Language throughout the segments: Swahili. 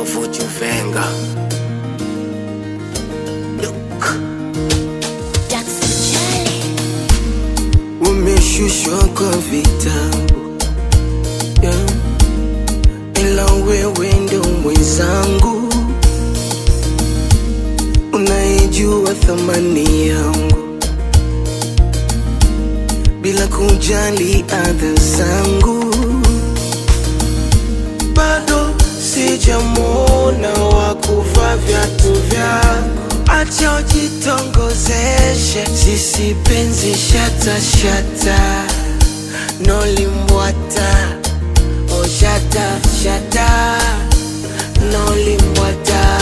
Would you finger? Look. Umeshushwa kwa vitabu yeah. Ila wewe ndo mwenzangu, unaijua thamani yangu bila kujali adha zangu. Bado sijamwona wa kuvaa viatu vyako, acha ujitongozeshe, sisi penzi shata shata, nolimbwata oh shata shata, nolimbwata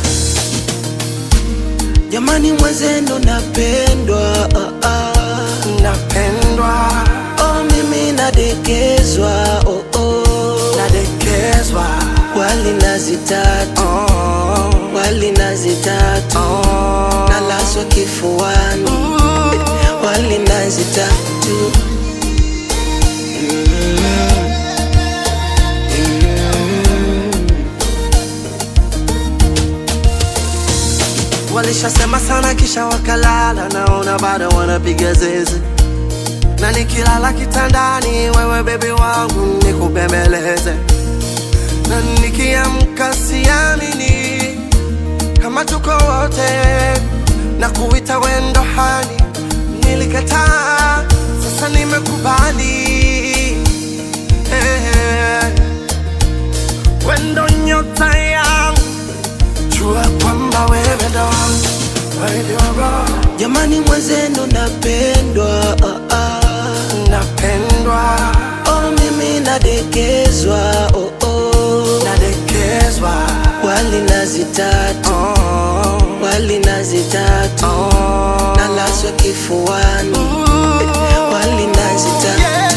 Jamani mwenzenu napendwa ah, ah. Napendwa oh, mimi nadekezwa oh, oh. Nadekezwa wali nazi tatu oh. Wali nazi tatu oh. Nalaswa kifuani Wali nazi tatu Walishasema sana kisha wakalala, naona bado wanapiga zeze, na nikilala kitandani, wewe bebi wangu nikubembeleze, na nikiamka siamini kama tuko wote, na kuita wendo hani, nilikataa, sasa nimekubali hey, wendo nyota yangu jua kwamba wewe ndo wangu, wewe ndio roho Jamani mwenzenu napendwa ah, ah. napendwa, Oh, mimi nadekezwa oh, oh. nadekezwa, Wali nazi tatu oh, Wali nazi tatu oh. Nalaswa kifuani Wali nazi tatu Yeah.